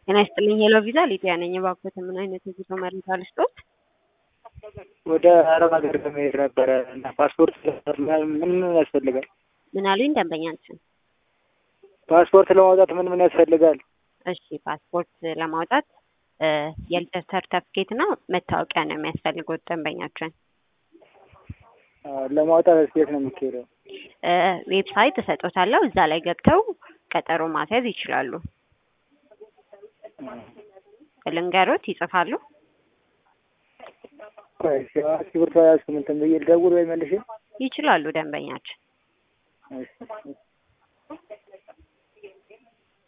ጤና ይስጥልኝ ሄሎ ቪዛ ሊዲያ ነኝ። እባክዎት ምን አይነት የጉዞ መረጃ ልስጦት? ወደ አረብ ሀገር ለመሄድ ነበረ እና ፓስፖርት ምን ምን ያስፈልጋል? ምን አሉኝ ደንበኛችን? ፓስፖርት ለማውጣት ምን ምን ያስፈልጋል? እሺ ፓስፖርት ለማውጣት የልደት ሰርተፍኬት እና መታወቂያ ነው የሚያስፈልጉት ደንበኛችን። ለማውጣት ስቴት ነው የሚካሄደው? ዌብሳይት እሰጦታለሁ እዛ ላይ ገብተው ቀጠሮ ማስያዝ ይችላሉ። ልንገሮት ይጽፋሉ? ቆይ እስክሪብቶ ያዝኩ እንትን ብዬ ልደውል ወይ መልሼ? ይችላሉ ደንበኛችን። እሺ